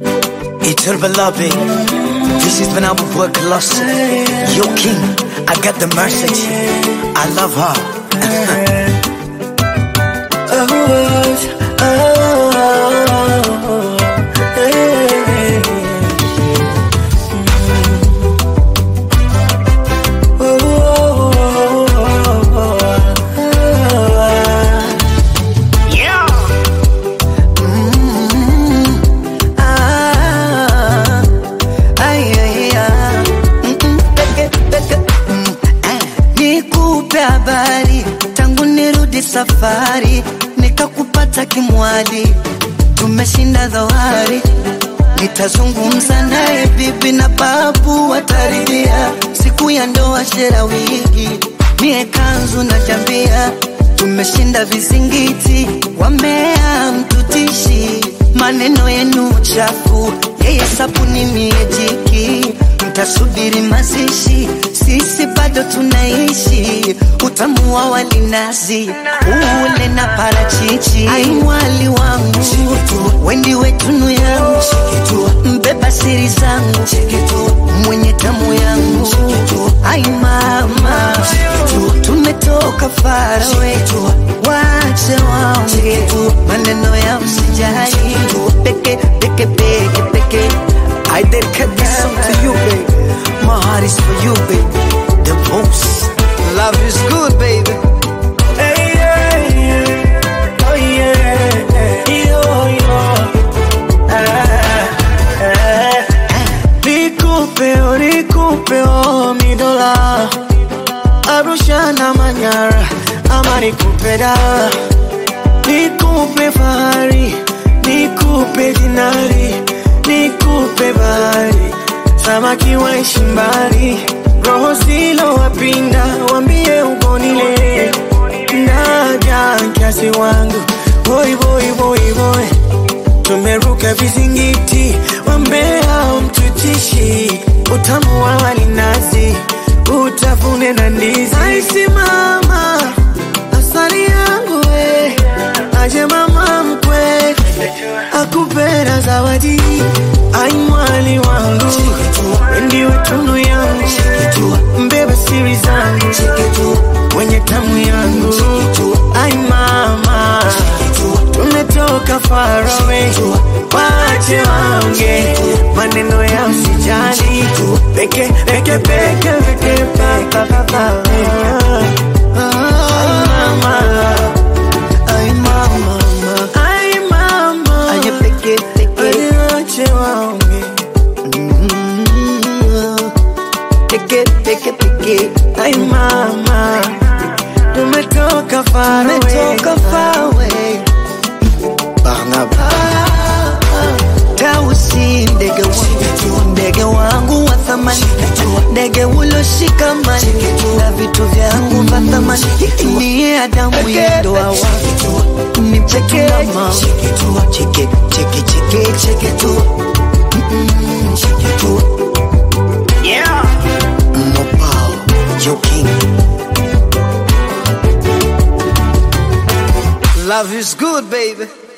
Itul beloved, this is when I will work lost. Yo king, I got the message. I love her. Ah, ay, ay, ah. Mm, mm, peke, peke, mm, eh. Nikupe habari tangu nirudi safari, nikakupata kimwali, tumeshinda dhoari. Nitazungumza naye bibi na babu wataridhia, siku ya ndoa shera wigi, mie kanzu na jambia, tumeshinda vizingiti, wamea mtutishi, maneno yenu chafu, yeye sabuni mie jiki, mtasubiri mazishi, sisi bado tunaishi, utamu wa walinazi ule na parachichi, ai mwali wangu wendi wetunu yangu mbeba siri zangu mwenye tamu yangu ai mama tumetoka farawe wache waonge maneno ya msijali peke peke peke peke I dedicate this song to you, baby. My heart is for you, baby. The most. Love is good, baby. Hey, yeah, yeah. Oh, yeah. Yo, yo. Ah, ah. Nikupe, oh, nikupe, oh, mi dola. Arusha na Manyara, ama nikupe da. Nikupe fahari, nikupe dinari, nikupe bahari. Samaki waishi mbali, roho zilo wapinda, wambie ugonile. Naja kiasi wangu, boy boy boy boy. Tumeruka vizingiti, wambea mtutishi, utamu wa walinazi, utafune na ndizi. Aisi mama, asali yangu we, aje mama mkwe, akupenda zawadi, ai mwali wangu, ndiwe tunu yangu, mbeba siri zangu, mwenye tamu yangu, ai mama, tumetoka farawe, wache waonge maneno ya usijali, peke peke peke peke pa pa pa pa. Ai mama, ai mama ai mama, aje peke peke wache waonge peke peke peke ai mama, tumetoka farawe, umetoka fawe Barnaba. Tausi ndege wangu, ndege wangu wa thamani, ndege uloshika mali na vitu vyangu vya thamani. Niye Adamu ya ndoa wangu, ni mcheke mama, cheke cheke cheke cheke tu, Mm, cheke tu. Mopao. Yo king. Love is good, baby.